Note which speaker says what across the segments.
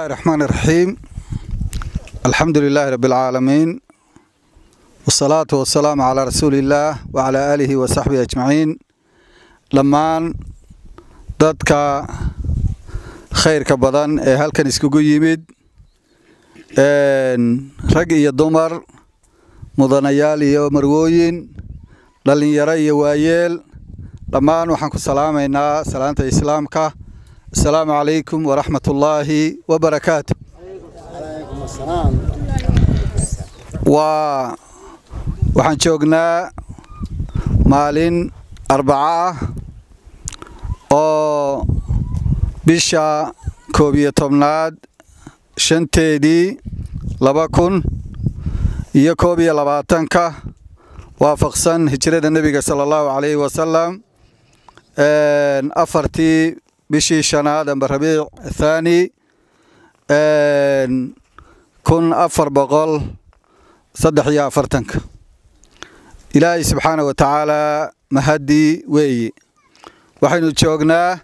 Speaker 1: الله الرحمن الرحيم الحمد لله رب العالمين والصلاة والسلام على رسول الله وعلى آله وصحبه أجمعين لمان dadka khayrka badan ee halkan iskugu yimid rag iyo dumar mudanayaal iyo marwooyin dhallinyaro iyo waayeel dhammaan waxaan ku salaamaynaa salaanta islaamka asalaamu calaykum waraxmat ullaahi wabarakaatu waa waxaan joognaa maalin arbaco ah oo bisha koob iyo tobnaad shanteedii laba kun iyo koob iyo labaatanka waafaqsan hijrada nebiga sala allahu calayhi wasalam afartii bishii shanaad amba rabiic thaani kun afar boqol saddex iyo afartanka ilaahay subxaana wa tacaala mahadii weeye waxaynu joognaa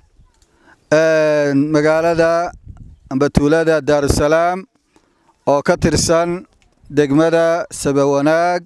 Speaker 1: magaalada amba tuulada daarusalaam oo ka tirsan degmada sabawanaag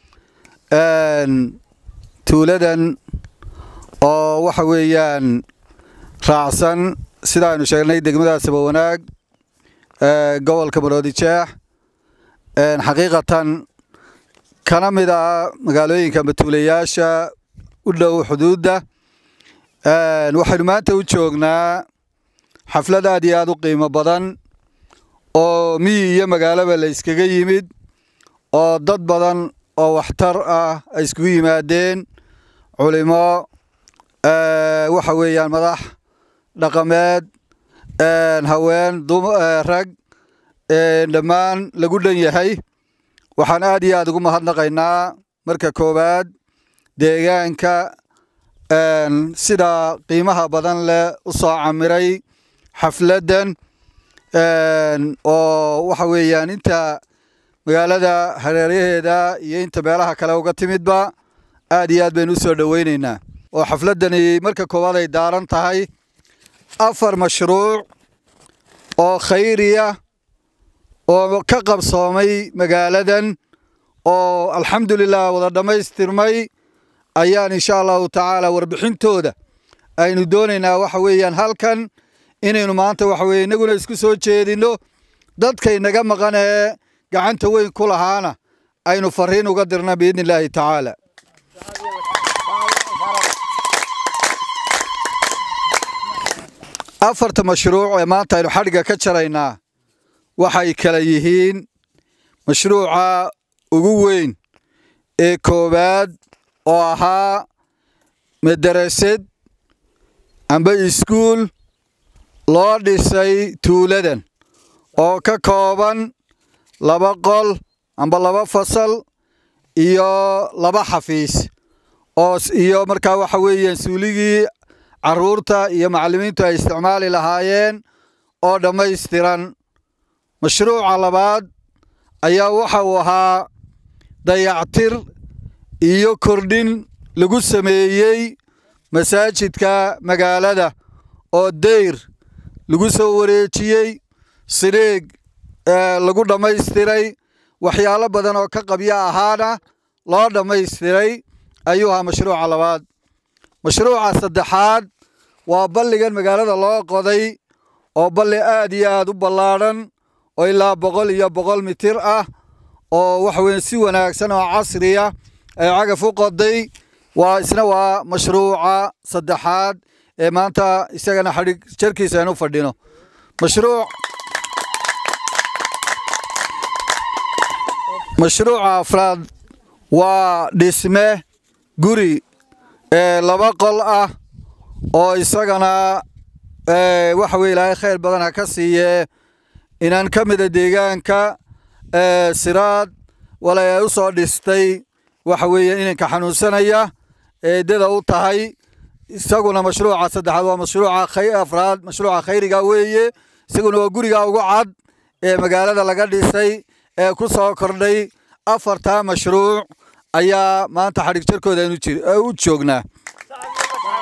Speaker 1: tuuladan oo waxa weeyaan raacsan sidaaynu sheegnay degmada sabawanaag gobolka maroodijeex xaqiiqatan kana mid ah magaalooyinka matuulayaasha u dhow xuduudda waxaynu maanta u joognaa xaflad aad iyo aad u qiimo badan oo miyi iyo magaalaba la yskaga yimid oo dad badan oo waxtar ah ay iskugu yimaadeen culimo waxa weeyaan madax dhaqameed haween rag dhammaan lagu dhan yahay waxaan aad iyo aad ugu mahadnaqaynaa marka koowaad deegaanka sida qiimaha badan leh u soo camiray xafladdan oo waxa weeyaan inta magaalada hareeraheeda iyo inta meelaha kale uga timidba aad iyo aad baynu u soo dhoweynaynaa oo xafladdani marka koowaad ay daaran tahay afar mashruuc oo khayriya oo ka qabsoomay magaaladan oo alxamdulilah wada dhammaystirmay ayaan insha allahu tacaala warbixintooda aynu doonaynaa waxa weeyaan halkan inaynu maanta waxa weye inaguna isku soo jeedinno dadkaynaga maqan ee gacanta weyn ku lahaana aynu fariin uga dirna biidni illaahi tacaala afarta mashruuc ee maanta aynu xadhigga ka jaraynaa waxay kala yihiin mashruuca ugu weyn ee koowaad oo ahaa madarasad amba iskuul loo dhisay tuuladan oo ka kooban laba qol amba laba fasal iyo laba xafiis oo iyo markaa waxa weeyaan suuligii carruurta iyo macallimiintu ay isticmaali lahaayeen oo dhammaystiran mashruuca labaad ayaa waxa uu ahaa dayactir iyo kordhin lagu sameeyey masaajidka magaalada oo dayr lagu soo wareejiyey sidhiig lagu dhammaystiray waxyaalo badan oo ka qabyo ahaana loo dhammaystiray ayuu ahaa mashruuca labaad mashruuca saddexaad waa balligan magaalada loo qoday oo balli aad iyo aad u ballaadhan oo ilaa boqol iyo boqol mitir ah oo waxa weye si wanaagsan oo casriya ay cagaf u qoday waa isna waa mashruuca saddexaad ee maanta isagana xadhig jarkiisa aynu fadhino mashruuc mashruuca afraad waa dhisme guri ee laba qol ah oo isagana waxa weye ilaahay khayr badan ha ka siiye inaan ka mida deegaanka siraad walay ay u soo dhistay waxa weeye inanka xanuunsanaya eedada u tahay isaguna mashruuca saddexaad waa mashruuca afraad mashruuca khayriga weeye isaguna waa guriga ugu cad ee magaalada laga dhisay ee ku soo kordhay afartaa mashruuc ayaa maanta xadhig jarkooda aynu u joognaa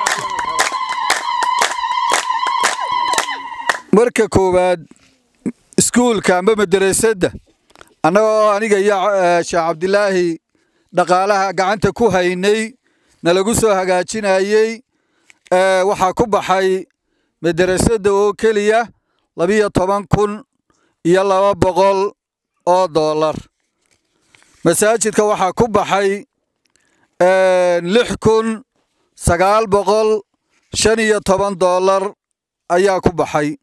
Speaker 1: marka koowaad iskuulka amba madrasadda annagoo aniga iyo sheekh cabdilaahi dhaqaalaha gacanta ku haynay nalagu soo hagaajinayey waxaa ku baxay madrasadda oo keliya labiyo toban kun iyo laba boqol oo dollar masaajidka waxaa ku baxay lix kun sagaal boqol shan iyo toban dollar ayaa ku baxay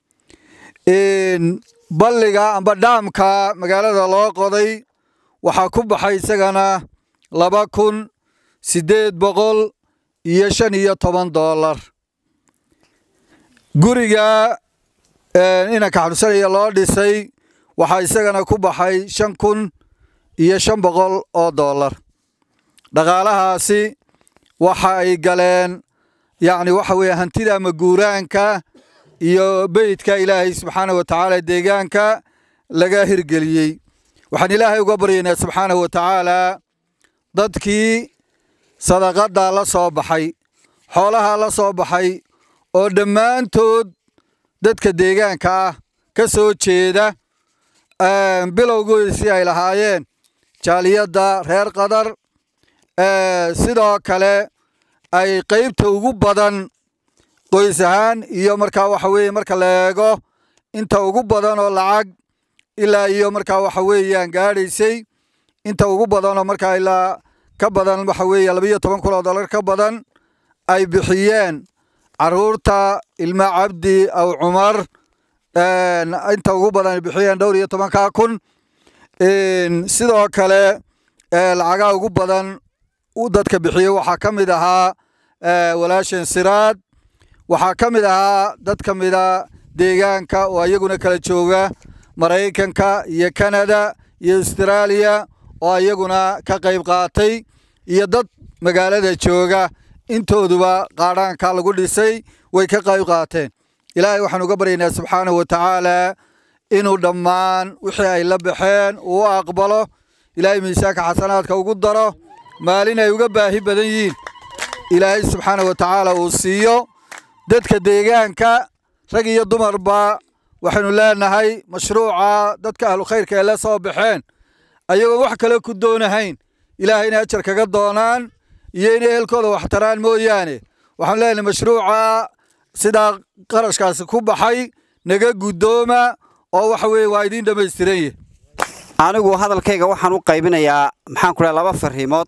Speaker 1: balliga amba dhaamka magaalada loo qoday waxaa ku baxay isagana laba kun siddeed boqol iyo shan iyo toban dollar guriga inanka xabsanaya loo dhisay waxaa isagana ku baxay shan kun iyo shan boqol oo dollar dhaqaalahaasi waxa ay galeen yacni waxa weeye hantida ama guuraanka iyo beydka ilaahay subxaana wa tacaala deegaanka laga hirgeliyey waxaan ilaahay uga baryaynaa subxaana wa tacaala dadkii sadaqadda la soo baxay xoolaha la soo baxay oo dhammaantood dadka deegaanka ah ka soo jeeda bilowgoodii si ay lahaayeen jaaliyadda reer qadar sidoo kale ay qaybta ugu badan qoys ahaan iyo markaa waxa weeye marka la eego inta ugu badan oo lacag ilaa iyo markaa waxa weeyaan gaadhaysay inta ugu badan oo markaa ilaa ka badan waxa weeye labayo toban kun oo dollar ka badan ay bixiyeen caruurta ilma cabdi aw cumar inta ugu badan ay bixiyeen dhowr iyo tobankaa kun sidoo kale lacagaha ugu badan dadka bixiyey waxaa ka mid ahaa walaashan siraad waxaa ka mid ahaa dad ka mida deegaanka oo iyaguna kala jooga maraykanka iyo kanada iyo austraaliya oo iyaguna ka qayb qaatay iyo dad magaalada jooga intooduba qaadhaanka lagu dhisay way ka qayb qaateen ilaahay waxaan uga baryaynaa subxaanahu wa tacaala inuu dhammaan wixii ay la baxeen uu u aqbalo ilaahay miisaanka xasanaadka ugu daro maalin ay uga baahi badan yihiin ilaahay subxaana wa tacaala uu siiyo dadka deegaanka rag iyo dumarba waxaynu leenahay mashruuca dadka ahlu khayrka ee la soo baxeen ayagoon wax kale ku doonahayn ilaahay inay ajar kaga doonaan iyo inay ehelkooda wax taraan mooyaane waxaanu leenahay mashruuca sidaa qarashkaasi ku baxay naga guddooma oo waxa weeye waa idiin dhammaystiran yahy
Speaker 2: anigu hadalkayga waxaan u qaybinayaa maxaan ku dhaha laba fariimood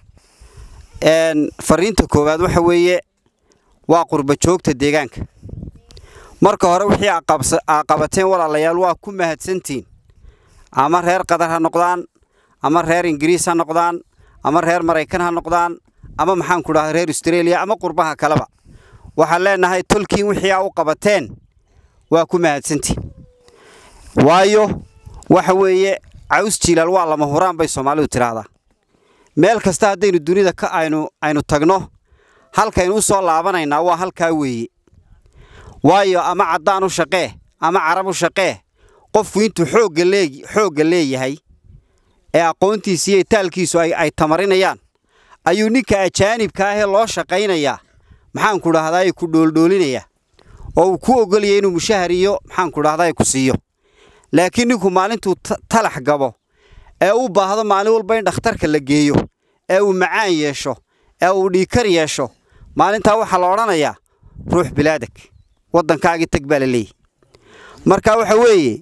Speaker 2: fariinta koowaad waxa weeye waa qurba joogta deegaanka marka hore wixii aa qabateen walaalayaal waa ku mahadsantiin ama reer qatar ha noqdaan ama reer ingiriis ha noqdaan ama reer maraykan ha noqdaan ama maxaan ku dhahda reer austreeliya ama qurbaha kaleba waxaan leenahay tolkiin wixii aa u qabateen waa ku mahadsantiin waayo waxa weeye caws jiilaal waa lama huraan bay soomaalidu tidhaahdaa meel kasta haddaynu dunida ka aynu aynu tagno halkaynu u soo laabanaynaa waa halkaa weeye waayo ama caddaan u shaqee ama carab u shaqee qofku intuu xoogga lee xoogga leeyahay ee aqoontiisa iyo itaalkiisu ay ay tamarinayaan ayuu ninka ajaanibka ahee loo shaqaynayaa maxaanku dhahdaa ku dhooldhoolinayaa oo uu ku ogolaya inuu mushahar iyo maxaanku dhahdaa ku siiyo laakiin ninku maalintuu talax gabo ee u baahdo maalin walba in dhakhtarka la geeyo ee uu macaan yeesho ee uu dhiikar yeesho maalintaa waxaa la odhanayaa ruux bilaadag waddankaagii tag baa la leeyahy marka waxa weeye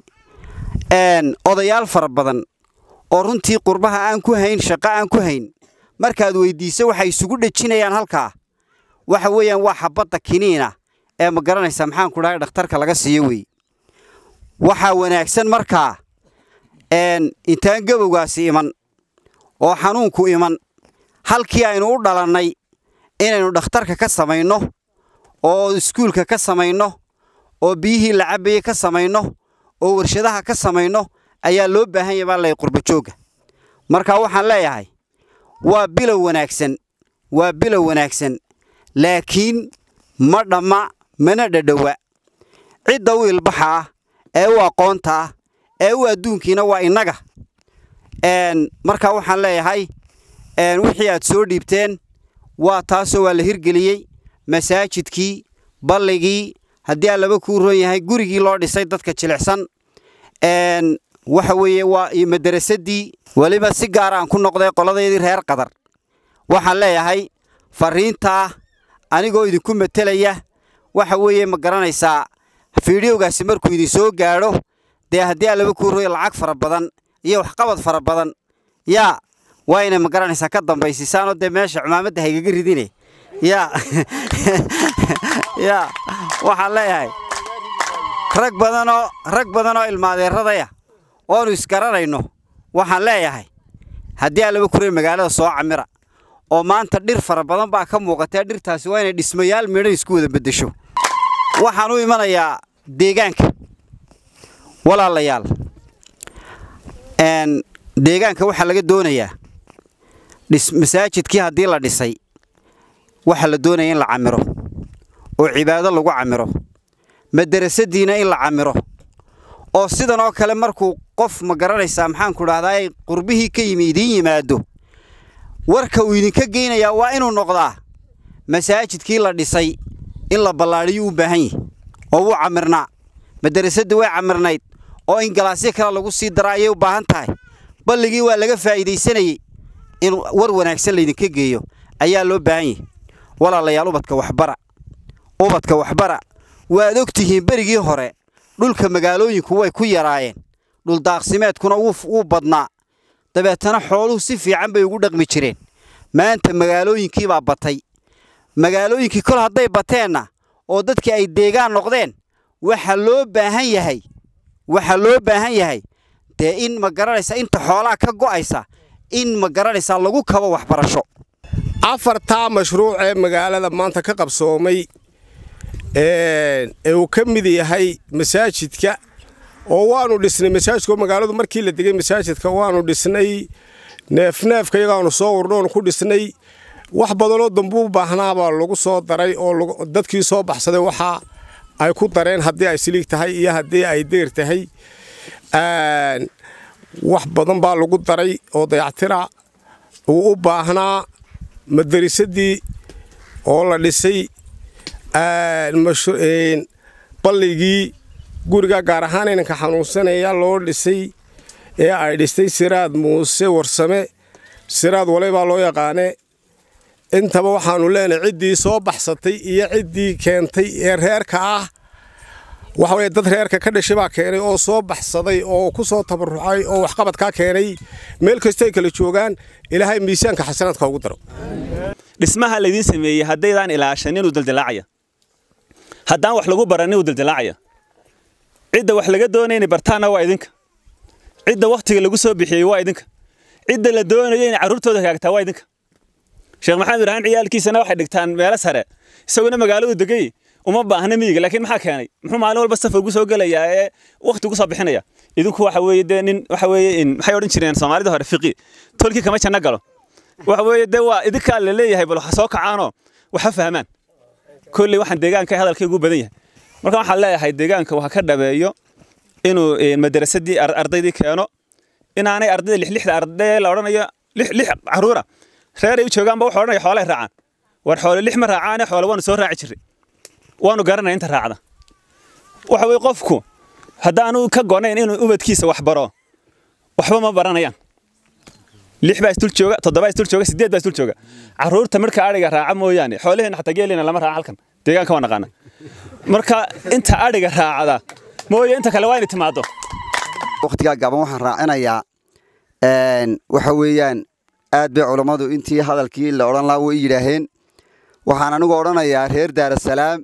Speaker 2: odayaal fara badan oo runtii qurbaha aan ku hayn shaqo aan ku hayn markaad weyddiiso waxay isugu dhejinayaan halkaa waxa weeyaan waa xabadda kiniina ee ma garanaysaa maxaanku dhahay dhakhtarka laga siiyo weeye waxaa wanaagsan markaa intaan gabowgaasi iman oo xanuunku iman halkii aynu u dhalannay inaynu dhakhtarka ka samayno oo iskuulka ka samayno oo biyihii la cabbayey ka samayno oo warshadaha ka samayno ayaa loo baahan yahay baa lay qurbajoogga marka waxaan leeyahay waa bilow wanaagsan waa bilow wanaagsan laakiin ma dhamma mana dhadhowa cidda u ilbaxa ah ee u aqoonta ah ee u adduunkiina waa innaga marka waxaan leeyahay wixii aad soo dhiibteen waa taasoo waa la hirgeliyey masaajidkii balligii haddii aan laba kuu roon yahay gurigii loo dhisay dadka jilicsan waxa weeye waa iyo madarasadii weliba si gaar aan ku noqday qoladeydii reer qadar waxaan leeyahay fariintaa anigoo idinku matelaya waxa weeye ma garanaysaa fiidhiyowgaasi markuu idin soo gaadho dee haddii aan laba kuuroyo lacag fara badan iyo waxqabad fara badan yaa waa inay ma garanaysaa ka dambaysiisaanoo dee meesha cumaamadda haygaga ridine yaa yaa waxaan leeyahay rag badanoo rag badanoo ilmaadeeradaya oonu isgaranayno waxaan leeyahay haddii aan laba kuroyo magaalada soo camira oo maanta dhir fara badan baa ka muuqatee dhirtaasi waa inay dhismayaal midhan isku wada beddesho waxaan u imanayaa deegaanka walaalayaal deegaanka waxaa laga doonayaa masaajidkii haddii la dhisay waxaa la doonaya in la camiro oo cibaado lagu camiro madarasadiina in la camiro oo sidan oo kale markuu qof ma garanaysaa maxaanku dhahdaa qurbihii ka yimi idiin yimaado warka uu idinka geynayaa waa inuu noqdaa masaajidkii la dhisay in la ballaadhiyo u baahan yahi oo wuu camirnaa madarasadda way camirnayd oo in galaasyo kale lagu sii dara ayay u baahan tahay balligii waa laga faa'iidaysanayey in war wanaagsan laydinka geeyo ayaa loo baahan yahi walaalayaal ubadka waxbara ubadka waxbara waad og tihiin berigii hore dhulka magaalooyinku way ku yaraayeen dhuldaaqsimeedkuna wuu badnaa dabeetana xooluhu si fiican bay ugu dhaqmi jireen maanta magaalooyinkii baa batay magaalooyinkii kol hadday bateenna oo dadkii ay deegaan noqdeen waxaa loo baahan yahay waxaa loo baahan yahay dee in ma garanaysa inta xoolaha ka go'aysa in ma garanaysaa lagu kabo waxbarasho
Speaker 3: afartaa mashruuc ee magaalada maanta ka qabsoomay ee uu ka mid yahay masaajidka oo waanu dhisnay masaajidka magaaladu markii la degay masaajidka waanu dhisnay neefneefka iyagaanu soo urnoon ku dhisnay wax badanoo dambuu baahnaabaa lagu soo daray oo dadkii soo baxsaday waxa ay ku dareen haddii ay siliig tahay iyo haddii ay deer tahay wax badan baa lagu daray oo dayactira uu u baahnaa madarisadii oo la dhisay balligii guriga gaar ahaan inanka xanuunsanaya loo dhisay ee ay dhistay siraad muuse warsame siraad wale baa loo yaqaane intaba waxaannu leenahay ciddii soo baxsatay iyo ciddii keentay ee reerka ah waxa weye dad reerka ka dhashay baa keenay oo soo baxsaday oo ku soo tabarucay oo waxqabadkaa keenay meel kastay kala joogaan ilaahay miisaanka xasanaadka ugu daro
Speaker 4: dhismaha laydiin sameeyey haddaydaan ilaashan inuu daldalaacaya haddaan wax lagu baran inuu daldalaacaya cidda wax laga doonaya inay bartaanna waa idinka cidda wakhtiga lagu soo bixiyey waa idinka cidda la doonayo inay carruurtooda hagaagtaa waa idinka sheekh maxamed ibraahim ciyaalkiisana waxay dhigtaan meelo sare isaguna magaaladu degay uma baahna miyiga laakiin maxaa keenay muxuu maalin walba safar ugu soo gelayaa ee wakhti ugu soo bixinaya idinku waxa weeye dee nin waxa weeye in maxay odhan jireen soomaalida hore fiqi tolkii kama janno galo waxa weeye dee waa idinkaa la leeyahay bal waxa soo kacaanoo waxa fahmaan kolley waxaan deegaanka hadalkaygu u badan yahay marka waxaan leeyahay deegaanka waxa ka dhabeeyo inuu madarasadii ardaydii keeno inaanay ardayda lixlixda arday la odhanayo lix lix carruura reer ay u joogaanba wuxuu odhanaya xoolay raacaan war xoole lix ma raacaane xoole waanu soo raaci jirray waanu garanaya inta raacda waxa weye qofku haddaanu ka gonayn inuu ubadkiisa wax baro waxba ma baranayaan lix baa isdul jooga toddoba isdul jooga sideed baa isdul jooga carruurta marka adhiga raaca mooyaane xoolaheenna xataa geelina lama raaca halkan deegaanka waa naqaana marka inta adhiga raacda mooye inta kale waa inay timaado
Speaker 5: wakhtigaa gaaban waxaan raacinayaa waxa weeyaan aad bay culammadu intii hadalkii la odhan lahaa way yidhaaheen waxaan anigu odhanayaa reer daarasalaam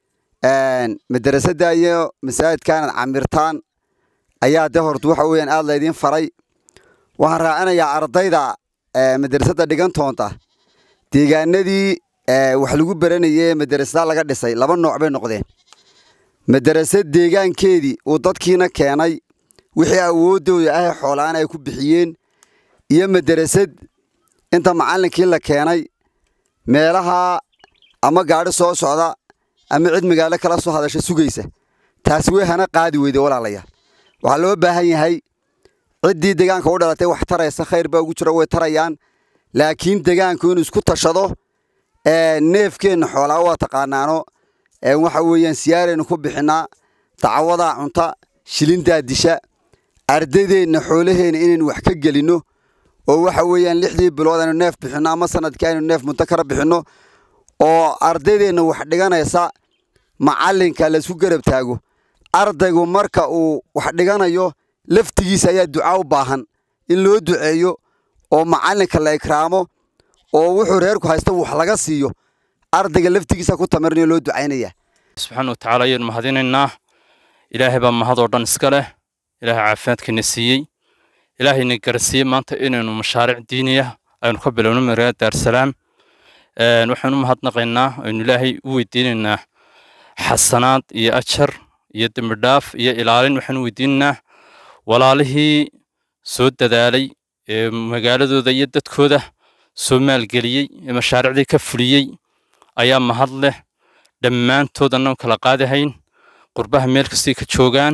Speaker 5: madrasadda iyo masaajidkaanad camirtaan ayaa de horta waxa weeyaan aad laydiin faray waxaan raacinayaa ardayda madrasadda dhigan toonta deegaanadii wax lagu baranayay madrasada laga dhisay laba nooc bay noqdeen madrasad deegaankeedii uu dadkiina keenay wixii awooddooda ah xoolaan ay ku bixiyeen iyo madrasad inta macallinkii la keenay meelaha ama gaadhi soo socda ama cid magaalo kala soo hadasha sugaysa taasi way hana qaadi weyde walaalayaal waxaa loo baahan yahay ciddii deegaanka u dhalatay wax taraysa khayr baa ugu jiro way tarayaan laakiin deegaanku inuu isku tashado neefkeenna xoolaa waa taqaanaano waxa weeyaan siyaaraynu ku bixinaa dacawadaa cunta shilindaa disha ardaydeenna xoolaheenna inaynu wax ka gelinno oo waxa weeyaan lixdii bilood aynu neef bixinno ama sanadkii aynu neef muddo kala bixinno oo ardaydeenna wax dhiganaysa macallinka laysku garab taago ardaygu marka uu wax dhiganayo laftigiisa ayaa duca u baahan in loo duceeyo oo macallinka la ikraamo oo wuxuu reerku haysta wax laga siiyo ardayga laftigiisa ku tamarinayo loo ducaynaya
Speaker 6: subxaana watacaala ayaynu mahadinaynaa ilaahay baa mahad oo dhan iska leh ilaahay caafimaadkiina siiyey ilaahayna garsiiyey maanta inaynu mashaariic diiniya aynu ka bilowno magaalada daarsalaam waxaynu u mahadnaqaynaa aynu ilaahay u weydiinaynaa xasanaad iyo ajar iyo dembi dhaaf iyo ilaalin waxaynu weydiinaynaa walaalihii soo dadaalay ee magaaladooda iyo dadkooda soo maalgeliyey ee mashaariicdii ka fuliyey ayaa mahad leh dhammaantood annagu kala qaadahayn qurbaha meel kastay ka joogaan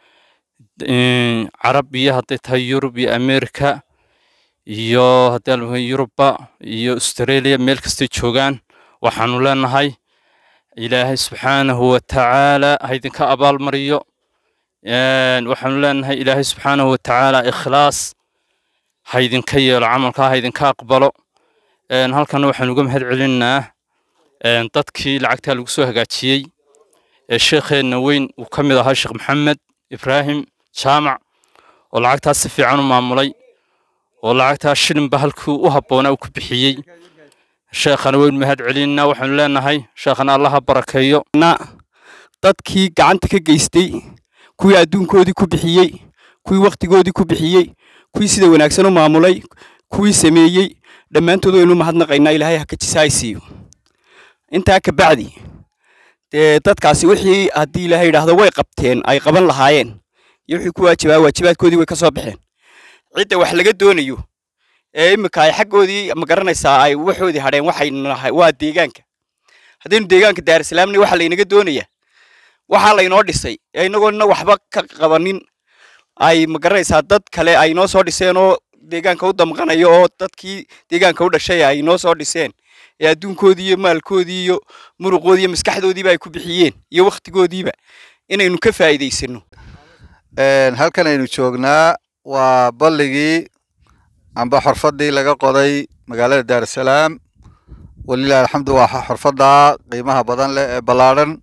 Speaker 6: carab iyo hadday tahay yurub iyo amerika iyo haddii la yurubba iyo australia meel kastay joogaan waxaanu leenahay ilaahay subxaanahu watacaala ha idinka abaalmariyo waxaanu leenahay ilaahay subxaanahu watacaala ikhlaas ha idinka yeelo camalkaa ha idinka aqbalo halkana waxaanu uga mahad celinaa dadkii lacagtaa lagu soo hagaajiyey ee sheekheenna weyn uu ka mid ahaa sheekh maxamed ibraahim jaamac oo lacagtaas si fiican u maamulay oo lacagtaa shilinba halkii u habboonaa uu ku bixiyey sheekhana waynu mahad celinaa waxaanu leenahay sheekhana allaha barakeeyo
Speaker 7: dadkii gacanta ka geystay kuwii adduunkoodii ku bixiyey kuwii wakhtigoodii ku bixiyey kuwii sida wanaagsan u maamulay kuwii sameeyey dhammaantood waynu mahadnaqaynaa ilaahay ha ka jisaaysiiyo intaa ka bacdi dee dadkaasi wixii haddii ilaahay yidhaahdo way qabteen ay qaban lahaayeen iyo wixii ku waajibaa waajibaadkoodii way ka soo baxeen cidda wax laga doonayo ee imika ay xaggoodii ma garanaysaa ay waxoodii hadheen waxay nahay waa deegaanka haddaynu deegaanka daarisalaamna waxaa laynaga doonayaa waxaa laynoo dhisay ee inagoona waxba ka qabanin ay ma garanaysaa dad kale ay noo soo dhiseen oo deegaanka u damqanayo oo dadkii deegaanka u dhashay ay noo soo dhiseen ee adduunkoodii iyo maalkoodii iyo muruqoodii iyo maskaxdoodiiba ay ku bixiyeen iyo wakhtigoodiiba inaynu ka faa'iidaysano
Speaker 1: halkan aynu joognaa waa balligii amba xorfaddii laga qoday magaalada daarusalaam walilahi alxamdu waa xorfadda qiimaha badan leh ee ballaadhan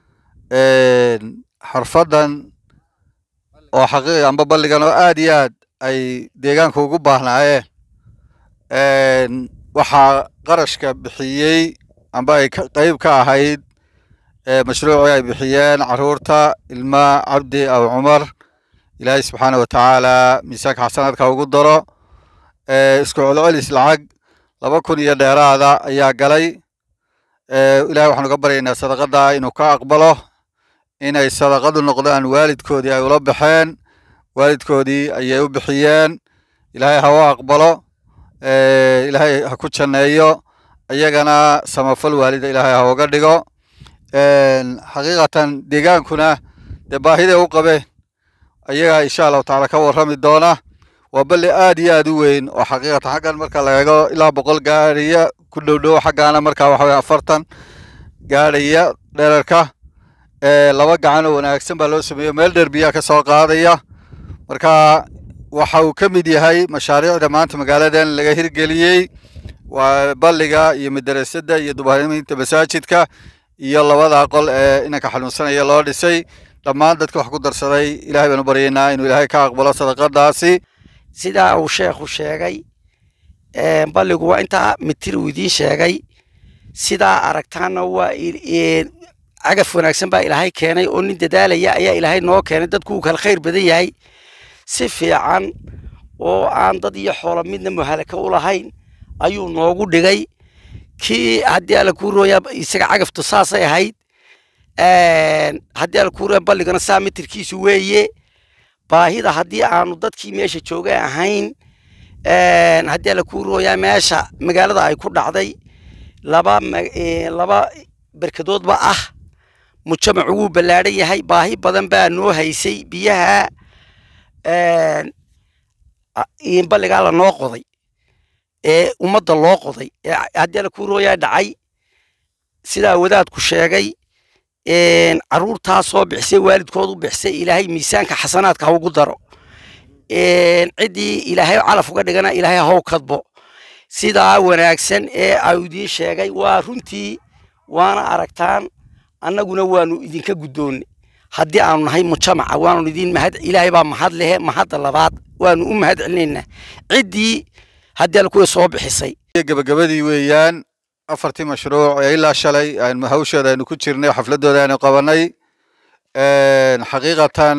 Speaker 1: xorfaddan oo xaqiiqi amba balligan oo aad iyo aad ay deegaanka ugu baahnaayeen waxaa qarashka bixiyey amba ay qayb ka ahayd mashruucii ay bixiyeen caruurta ilma cabdi aw cumar ilaahay subxaana watacaala miisaanka xasanaadka ugu daro isku celcelis lacag laba kun iyo dheeraada ayaa galay ilahay waxaanu ka baryaynaa sadaqada inuu ka aqbalo inay sadaqadu noqdaan waalidkoodii ay ula baxeen waalidkoodii ayay u bixiyeen ilaahay ha u aqbalo ilaahay ha ku janneeyo iyagana samafal waalida ilaahay ha uga dhigo xaqiiqatan deegaankuna dee baahiday u qabeen ayagaa insha allahu tacaala ka warrami doona waa balli aad iyo aad u weyn oo xaqiiqatan xaggan marka la eego ilaa boqol gaadhaya ku dhow dhow xaggaana marka waxa weye afartan gaadhaya dherarka laba gacan oo wanaagsan baa loo sameeyo meel dheer biyaa ka soo qaadaya marka waxa uu ka mid yahay mashaariicda maanta magaaladan laga hirgeliyey waa balliga iyo madarasada iyo dubaariminta masaajidka iyo labada qol ee inanka xanuunsanaya loo dhisay dhammaan dadka wax ku darsaday ilahay baanu baryaynaa inuu ilaahay ka aqbalo sadaqadaasi
Speaker 8: sidaa uu sheekhu sheegay balligu waa intaa mitir uu idiin sheegay sidaa aragtaana waa cagaf wanaagsan baa ilaahay keenay oo nin dadaalaya ayaa ilaahay noo keenay dadku uu kala khayr badan yahay si fiican oo aan dad iyo xoolo midna muhalaka u lahayn ayuu noogu dhigay kii haddii alla kuu rooyaa isaga cagaftu saasay ahayd haddii alla kuu rooya balligana saa mitirkiisu weeye baahida haddii aanu dadkii meesha jooga ahayn haddii alla kuu rooyaa meesha magaalada ay ku dhacday laba laba berkadoodba ah mujtamacu wuu ballaadhan yahay baahi badan baa noo haysay biyaha balligaa la noo qoday ee ummadda loo qoday ee haddii alla kuu rooyaa dhacay sidaa wadaadku sheegay caruurtaa soo bixisay waalidkood u bixisay ilaahay miisaanka xasanaadka ha ugu daro ciddii ilaahay calaf uga dhigana ilaahay haw kadbo sidaa wanaagsan ee au idiin sheegay waa runtii waana aragtaan annaguna waanu idinka guddoonne haddii aanu nahay mujamaca waanu idin mahad ilaahay baa mahad lehe mahadda labaad waanu u mahad celinaynaa ciddii haddii alkuwa soo bixisay
Speaker 1: gebagabadii weeyaan afartii mashruuc ee ilaa shalay aynu hawsheeda aynu ku jirnay xafladooda aynu qabanay xaqiiqatan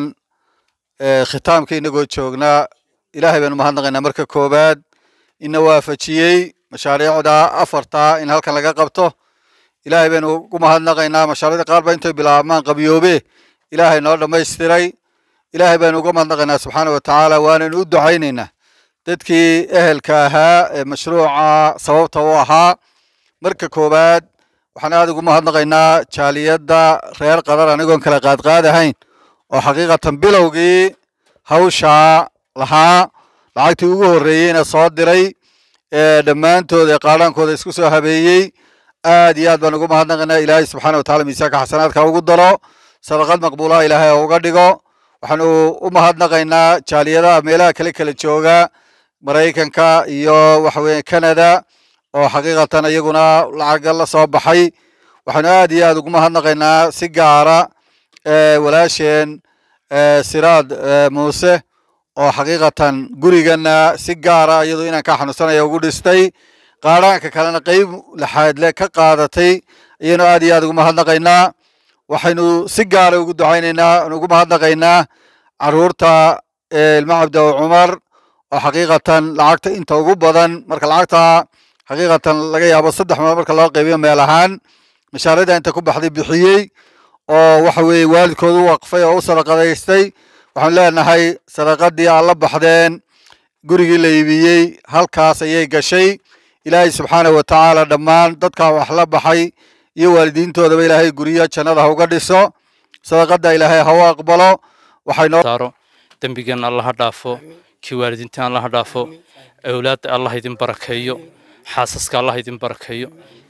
Speaker 1: khitaamka inagoo joognaa ilaahay baynu mahadnaqaynaa marka koowaad ina waafajiyey mashaariicda afarta in halkan laga qabto ilaahay baynu ugu mahadnaqaynaa mashaariicda qaar ba intay bilaabmaan qabyoobe ilaahay noo dhammaystiray ilaahay baynu uga mahadnaqaynaa subxaana wa tacaala waanaynu u ducaynaynaa dadkii ehelka ahaa ee mashruuca sababta u ahaa marka koowaad waxaan aad ugu mahadnaqaynaa jaaliyadda reer qadar anigoon kala qaadqaadahayn oo xaqiiqatan bilowgii hawshaa lahaa lacagtii ugu horreeyeyna soo diray ee dhammaantood ee qaadhaankooda isku soo habeeyey aad iyo aad baan ugu mahadnaqaynaa ilaahay subxaana wa tacala miisaanka xasanaadka ugu daro sadaqad maqbuulaha ilaahay oo uga dhigo waxaanu u mahadnaqaynaa jaaliyadaha meelaha kale kala jooga maraykanka iyo waxa weeye canada oo xaqiiqatan iyaguna lacaga la soo baxay waxaanu aad iyo aad ugu mahadnaqaynaa si gaara walaasheen siraad muuse oo xaqiiqatan gurigana si gaara iyadoo inaan ka xanuunsanaya ugu dhistay qaadhaanka kalena qeyb laxaadle ka qaadatay ayaynu aad iyo aad ugu mahadnaqaynaa waxaynu si gaara ugu ducaynaynaa ugu mahadnaqaynaa caruurta ilma cabdaw cumar oo xaqiiqatan lacagta inta ugu badan marka lacagta xaqiiqatan laga yaabo saddex meel marka loo qaybiyo meel ahaan mashaariicda inta ku baxday bixiyey oo waxa weeye waalidkooda u waqfay oo u sadaqadaystay waxaan leenahay sadaqadii aad la baxdeen gurigii la iibiyey halkaas ayay gashay ilaahay subxaana wa tacaala dhammaan dadkaa wax la baxay iyo waalidiintoodaba ilaahay guryo jannada ha uga dhiso sadaqada ilaahay ha u aqbalo
Speaker 6: waxaynosaaro dembigeena allah ha dhaafo kii waalidiinta allah ha dhaafo awlaadda allah idin barakeeyo xaasaska allah idin barakeeyo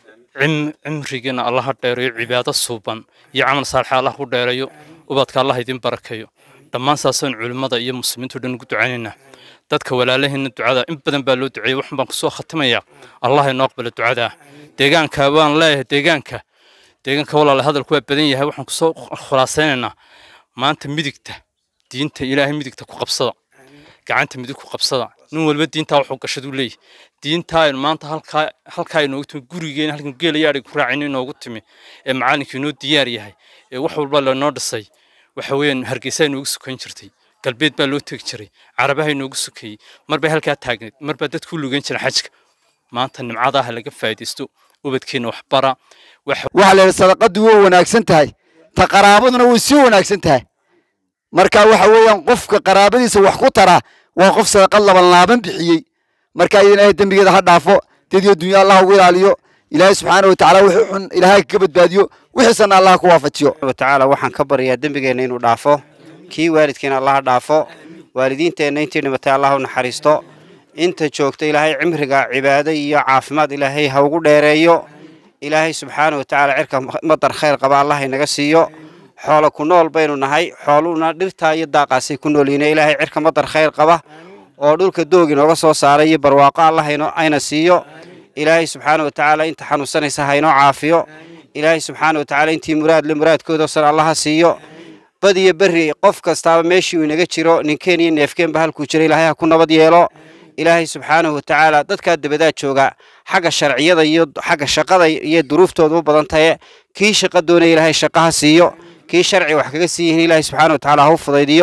Speaker 6: cimrigeena allah ha dheereeyo cibaado suuban iyo camal saalixa allah ku dheereeyo ubadka allah idin barakeeyo dhammaan saasaan culimmada iyo muslimiintu dhan ugu ducaynaynaa dadka walaalaheena ducada in badan baa loo duceeyey waxan baan kusoo khatimayaa allah inoo aqbalo ducadaa deegaanka waan leeyahay deegaanka deegaanka walaala hadalku waa badan yahay waxaan kusoo khulaasaynaynaa maanta midigta diinta ilaahay midigta ku qabsada gacanta midig ku qabsada nin walba diintaa wuxuu gashaduu leeyahy diintaa aynu maanta halkaa halkaa inoogu timi gurigeena halkan geelayaadhay ku raacayna inoogu timi ee macallinkii inoo diyaar yahay ee wax walba lanoo dhisay waxa weeyaan hargeysa inoogu sukayn jirtay galbeed baa loo tegi jiray carabaha inoogu sukayey marbay halkaa taagneed marbaa dadku lugeyn jira xajka maanta nimcadaha laga faa'iidaysto ubadkeena waxbara
Speaker 5: waxaa la yidhi sadaqadu way wanaagsan tahay ta qaraabaduna way sii wanaagsan tahay marka waxa weeyaan qofka qaraabadiisa wax ku tara waa qof sadaqad laban laaban bixiyey marka idan ilaahay dembigeeda ha dhaafo dediyo dunya allah ugu ilaaliyo ilaahay subxaana wa tacaala wixii xun ilaahay kaga badbaadiyo wixiisana allah ku waafajiyo
Speaker 2: watacaala waxaan ka baryaa dembigeenna inuu dhaafo kii waalidkeena allah dhaafo waalidiinteenna intii dhimatay allah u naxariisto inta joogta ilaahay cimriga cibaado iyo caafimaad ilaahay ha ugu dheereeyo ilaahay subxaana wa tacaala cirka madar khayr qaba allah inaga siiyo xoolo ku nool baynu nahay xooluhuna dhirtaa iyo daaqaasay ku nool yihiin ilaahay cirka madar khayr qaba oo dhulka doog inooga soo saaray iyo barwaaqo allah ayna siiyo ilaahay subxaana wa tacaala inta xanuunsanaysa ha inoo caafiyo ilaahay subxaana wa tacaala intii muraad le muraadkooda san allaha siiyo bad iyo berri qof kastaaba meeshii uu inaga jiro ninkeen iyo neefkeenba halkuu jira ilaahay ha ku nabad yeelo ilaahay subxaanahu wa tacaala dadkaa dabadaa jooga xagga sharciyada iyo xagga shaqada iyo duruuftooda u badan tahe kii shaqa doonaya ilaahay shaqaha siiyo kii sharci wax kaga sii yihiin ilaahay subxaana wa tacaala ha u fudaydiyo